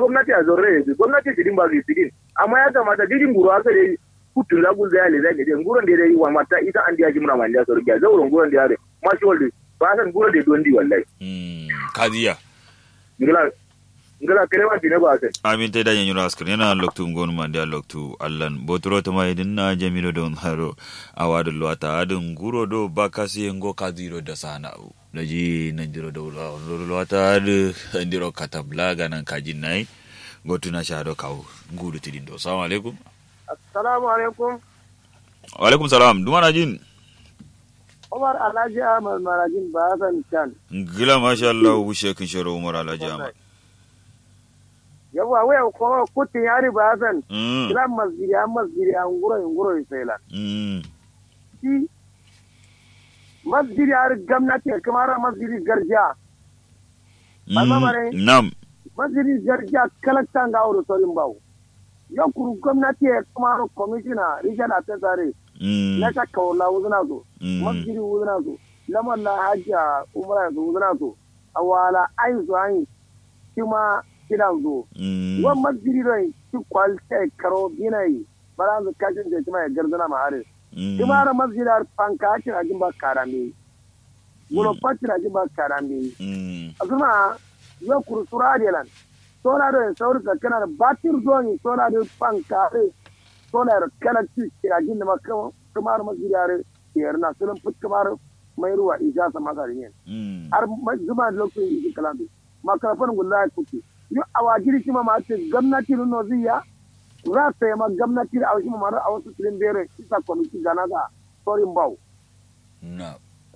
gwamnati a zorre ne gwamnati sidin ba su sidin amma ya kamata didin guru aka dai kutun da gun zai le zai ne guron da dai wa mata ita an diya jimra man da so ga zauren guron da yare mashi walde ba san guron da don di wallahi mm kadiya ngala ngala kare ma dine ba sai amin te da yanyu raskar yana loktu ngonu man da loktu allan botoro to mai din na jamilo don haro awadu luwata adun guro do bakasi ngo kadiro da sana da ji nan jiro da luwata adu ndiro katabla ganan kajin nai gotu na shado kawo ngudu tidin do assalamu alaikum assalamu alaikum wa alaikum salam duma na jin Umar Alhaji Ahmad Marajin ba san can gila masha Allah wushe kin sharo umar alhaji ahmad yawa waya ko kutin yari ba san mm kila masjidi an masjidi an guro guro sai la mm shi masjidi har gwamnati kamar masjidi garjiya Amma bare- nam masjidi garjiya kalaktan ga aure sorin bawo yau kuru gwamnati ya kamar commissioner regional atesare mm na ta kaula wuzuna so Mm. masjidi wuzuna so lamar na hajja umra so wuzuna so awala ayin so ayin kima kidan zo mm wan masjidi don ki kwalte karo binayi bara zu kashin da kuma ya garzana ma are mm kimara masjidar panka ake rajin ba karame gulo pati rajin ba karame mm azuma yo kurusura delan sola do sauri ka kana da batir zoni sola do panka re sola ro kana ci rajin da makka kamar masjidar yar na sunan put kamar mai ruwa isa sama ga yin mm har zuma da lokacin yi kalambi makarafan gulla kuke yo awajiri kima ma ce gwamnati no ziya za ta yi ma gwamnati da aushi ma a wasu filin bere isa kwamiti gana ga sorin bau na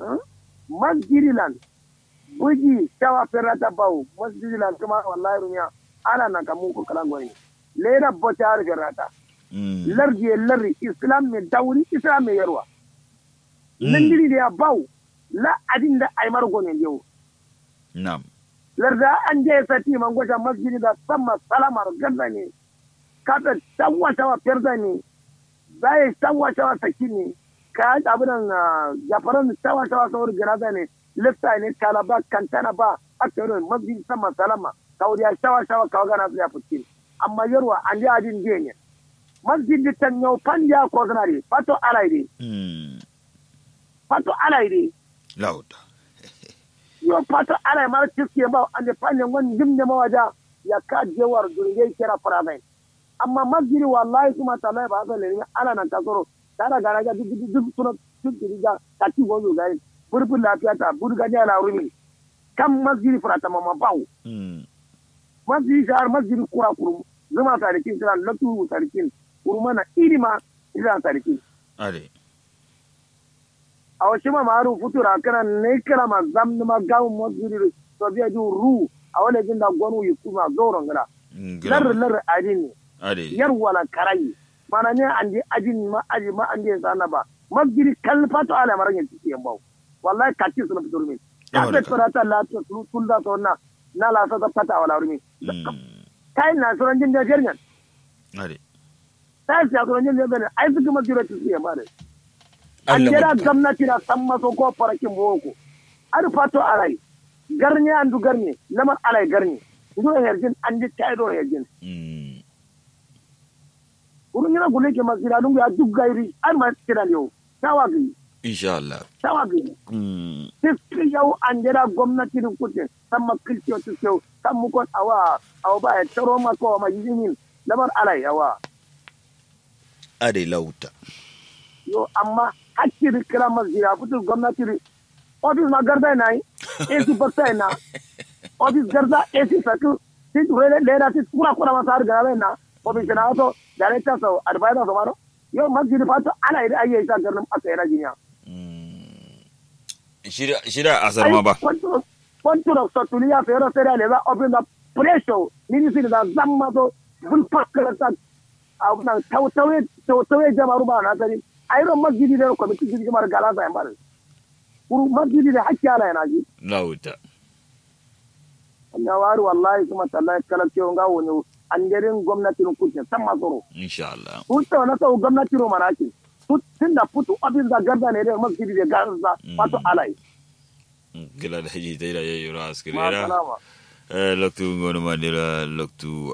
masjirilan buji shawa ferrata bau masjirilan kuma wallahi rumiya ala na kamun ko kalan gwani lera bota har ferrata mm lardi ya lardi islam mai dauri islam mai yarwa Mm. nandiri da ya bau la adin da aimar gwanin yau nam larda an je sati man gwata masjidi da sama salamar gaza ne kada tawa tawa perda ne zai tawa tawa saki ne ka abin nan jafaran tawa tawa saurin ganaza ne lissa ne kalaba kantana ba a tsarin masjidi sama salama kawai ya tawa tawa kawo gana su ya fuski amma yarwa an je ajin je ne masjidi tan yau fan ya ko suna ne fato alai ne mm fato alai ne lauta yo pato ala mara tiske ba ande panye ngon jimne ma waja ya ka jewar durge kera faraben amma masjidi wallahi kuma tallahi ba zan ne ala nan kasoro tara gara ga duk duk duk suna duk duk ga ta ti gozo ga burbun lafiya ta burga ne ala rumi kam masjidi farata mama bawo mm masjidi shahar masjidi kura kurum zuma tarikin tana latu tarikin kurmana irima ila tarikin ade a wasu ma maru futura kana ne kira ma zam ma gawo masjidi to biya ju ru a wani jin da gwanu yi kuma zoron gada ngila lar lar adin ne ade yar wala karai mana ne an je ajin ma aji ma an je sana ba masjidi kalfato ala maran yin tike bawo wallahi kati sun fitur min ka Yawa da ta tsara ta la ta su sun da to na na la sa ta fata wala rumi mm kai na suran jin da jernya ade ta sa suran jin da bane ai suka masjidi ta tike ma da an Allah jira mutka. gwamnati na san maso ko farakin boko ar fato alai garne an du garne lamar alai garne ndo herjin an ji tayi do herjin mm urun yana gule ke masira dungu ya duk gairi an ma kira ne tawa gi insha Allah tawa gi mm tiski yau an jira gwamnati din kuce san makilciyo tiski yau san mukon awa awa ba ya taro ma ko ma yinin lamar alai yawa ade lauta yo amma hakkiri kira masira fitur gwamnati ri ofis ma garda na yi AC bakta na ofis garda AC satu sit rele leda sit kura kura ma sar gara na ofis na to director so advisor so maro yo masjid fato ana ida ayye sa garnam aka yana jinya mm shida shida asar ma ba konturo so tuliya fero sera le ba ofis na pressure ni ni da zamma to bul pakala ta abuna tawtawe tawtawe jamaru ba na tari ayro masjidi da komiti jidi jamar gala sa yambar kuru masjidi da hakki ala yana ji lauta ya wari wallahi kuma tallahi kala ce nga woni an garin gwamnatin kuce san masoro insha Allah kuce na sau gwamnatin ro manaki tun da putu ofis da garda ne da masjidi da garda wato alai gila da haji ta yi da yayi ra askiri ma ra salama eh loktu ngono mandira loktu